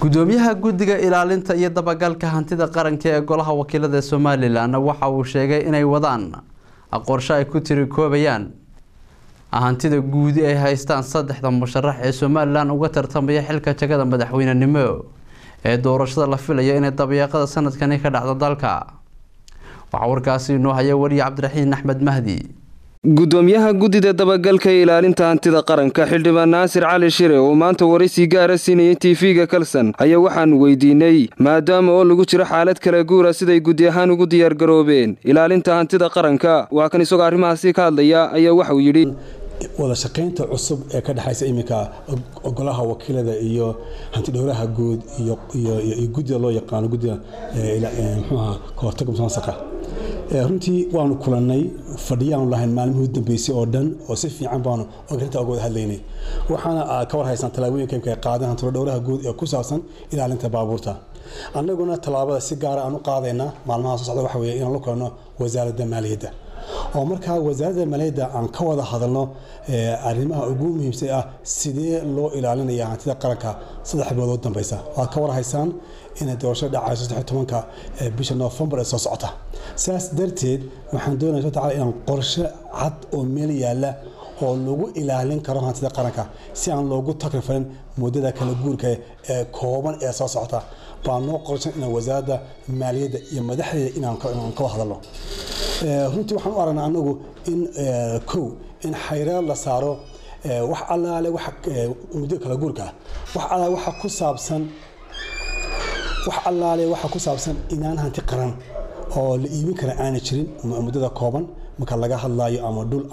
gudoomiyaha guddiga ilaalinta iyo dabagalka hantida qaranka ee golaha wakiilada somalilan waxa uu sheegay inay wadaan qorshe ay ku tirikoobayaan hantida guudi ay haystaan saddexda musharax ee somalilan uga tartamaya xilka jagada madaxweynenimo ee doorashada la filayo inay dabayaaqada sanadkani ka dhacdo dalka waxaa warkaasi inoo haya wariye cabdiraxiin axmed mahdi gudoomiyaha guddida dabagalka ee ilaalinta hantida qaranka xildhibaan naasir cali shire oo maanta waraysi gaara siinayay tv-ga kalson ayaa waxaanu weydiinay maadaama oo lagu jiro xaalad kala guura siday guddi ahaan ugu diyaargaroobeen ilaalinta hantida qaranka waa kan isagoo arrimahaasi ka hadlaya ayaa waxauu yidhi wada shaqaynta cusub ee ka dhexaysa iminka golaha wakiilada iyo hantidhowraha guud iyo guddida loo yaqaano guddida mxuaha kahortaga musuqmaasuqa runtii waanu kulannay fadhiyaanu lahayn maalmihii u dambeysay oo dhan oo si fiican baanu arrinta oga wada hadlaynay waxaana ka war haysaan tallaabooyinka imka ay qaadeen hantidhowraha guud ee ku saabsan ilaalinta baabuurta annaguna tallaabada si gaara aan u qaadaynaa maalmaha soo socda waxa weeye inaan la kulanno wasaaradda maaliyadda oo markaa wasaaradda maaliyadda aan ka wada hadalno arrimaha ugu muhiimsan ah sidee loo ilaalinaya hantida qaranka saddex bilood u dambeysa waad ka warhaysaan inay doorasho dhacayso saddex tobanka bisha noofembar ee soo socota saas darteed waxaan doonaya subxana taala inaan qorshe cad oo meel yaalla oo lagu ilaalin karo hantida qaranka si aan loogu takrifalin muddada kala guurka ee kooban ee soo socota baa noo qorshan inaan wasaaradda maaliyadda iyo madaxdeeda inaan ka wada hadalno runtii waxaan u aragnaa anagu in kow in xayraad la saaro wax allaale muddo kala guurka wax allaale waxa ku saabsan wax allaale waxa ku saabsan inaan hanti qaran oo la iibin kara aana jirin muddada kooban marka laga hadlaayo ama dhul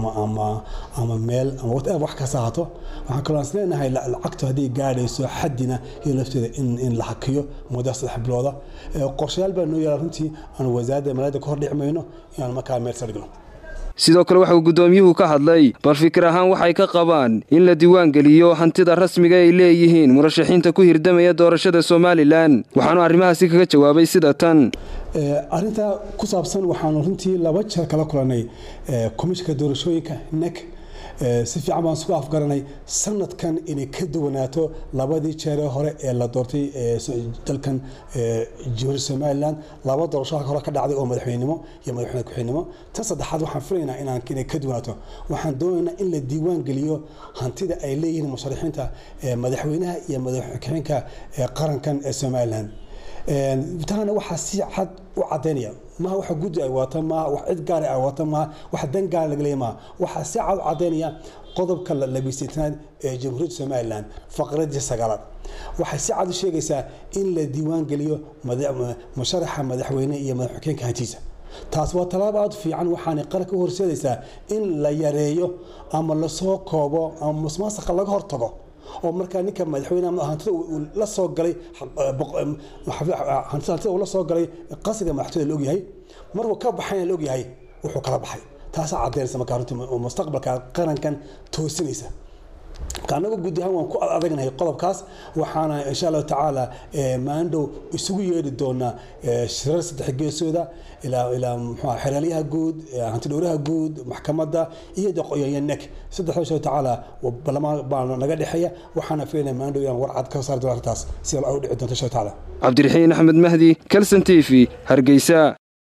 ama meel ama whatever wax kasta hato waxaan kaloo is leenahay lacagtu hadday gaadhayso xaddina iyo lafteeda in la hakiyo muddo saddex bilooda qorshayaal baa noo yaala runtii aan wasaaradda maaliyadda ka hor dhici mayno inaan markaa meel sardhigno sidoo kale waxauu guddoomiyuhu ka hadlay bal fikir ahaan waxay ka qabaan in la diiwaan geliyo hantida rasmiga ay leeyihiin murashaxiinta ku hirdamaya doorashada somalilan waxaanu arrimahaasi kaga jawaabay sida tan arrintaa ku saabsan waxaanu runtii laba jeer kala kulannay komishinka doorashooyinka nek si fiican baan isku afgaranay sanadkan inay ka duwanaato labadii jeeree hore ee la doortay dalkan jamhuuriyadda somalilan laba doorasho hore ka dhacday oo madaxweynenimo iyo madaxweyne ku-xigeenimo tan saddexaad waxaan filaynaa inaan inay ka duwanaato waxaan doonaynaa in la diiwaan geliyo hantida ay leeyihiin musharaxiinta madaxweynaha iyo madaxweyne-ku-xigeenka qarankan ee somalilan taana waxaa si cad u cadaynaya maha waxa guddi ay waata maaha wax cid gaar ay waata maaha wax dan gaar laga leeya maaha waxaa si cad u cadaynaya qodobka labiysatanaad ee jamhuuriyadda somalilan faqradii sagaalaad waxay si cad u sheegaysaa in la diiwaan geliyo musharaxa madaxweyne iyo madaxweyeenka hantiisa taas waa tallaabo aad u fiican waxaanay qaranka u horseedaysaa in la yareeyo ama lasoo koobo ama musmaasaqa laga hortago oo markaa ninka madaxweyne hantida uu la soo galay hantida uu la soo galay qasriga madaxtooyada la ogyahay markuu ka baxayna la ogyahay wuxuu kala baxay taasaa caddaynaysa markaa runtii mustaqbalka qarankan toosinaysa anagu guud ahaan waan ku adagnahay qodobkaas waxaana insha allahu tacaala maandhow isugu yeedhi doonaa shirar saddex geesooda ilaa mxua xeraalyaha guud hantidhowraha guud maxkamadda iyo doqoyoyo nek saddexda insha tacaala ballamaan baa naga dhexeeya waxaana filaynaa maandhow inaan warcad ka saari doono arrintaas si u dhici doonto insha tacaala cabdiraxiin axmed mahdi kalson t v hargeysa